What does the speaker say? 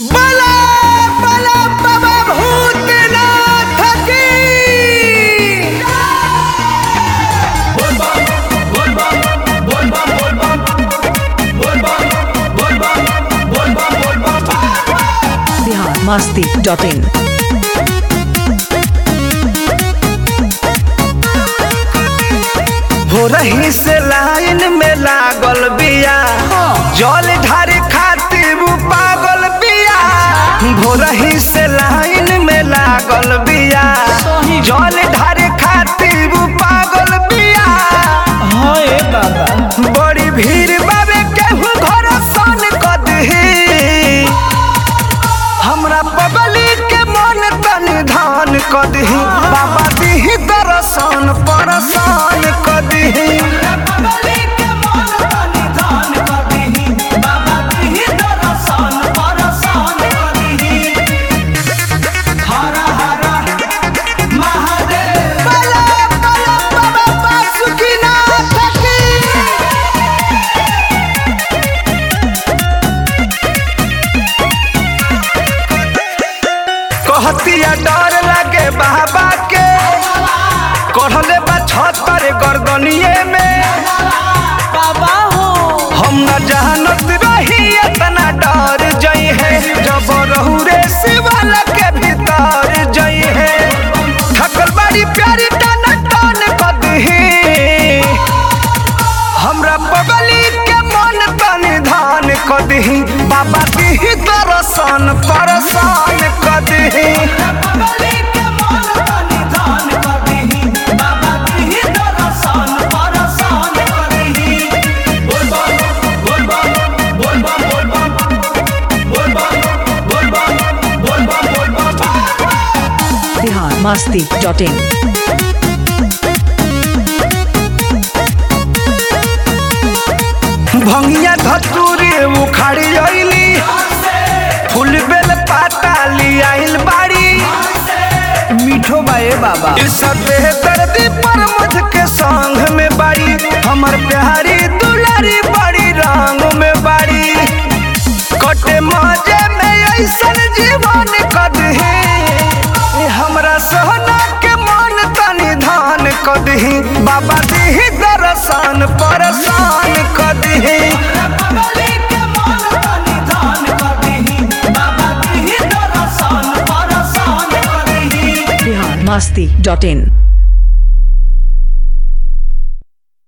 बला बला बाबा भूतनाथ की बिहार मस्ती डॉट इन हो रही से लाइन में लागल बिया जल ढारे खातिर उ पागल बिया हो रही से लाइन में लागल बिया जल ढारे खातिर उ पागल बिया बड़ी भीड़ बाबे केहू घर सन कदही हमरा पगली के मन तनि धान कदही बाबा दिही दर्शन परसान कदही बला बला बाबा बासुकीनाथ की कहतिया डर लगे बाबा के कढ़ले बा छतर गर्दनिए में बाबा हो हम न जानत रही इतना डर जई है जब रहू रे शिवाला के भीतर जई है थकल बड़ी प्यारी टन टन कदही हमरा बगली के मन तनि धान कदही बाबा दिही दर्शन परसान कदही बिहार मस्ती डॉट इन भंगिया धतूरी उखाड़ी अइली फूल बेल पाता लियाइल बाड़ी मीठो बाए बाबा इस दर्दी पर मुझ के संग में बाड़ी हमर प्यारी दुलारी बड़ी रंग में बाड़ी कटे मजे में ऐसन जीवन कदही हमरा सोना के मन तनि धान कदही बाबा दिही दर्शन परसान कदही बिहार मस्ती डॉट इन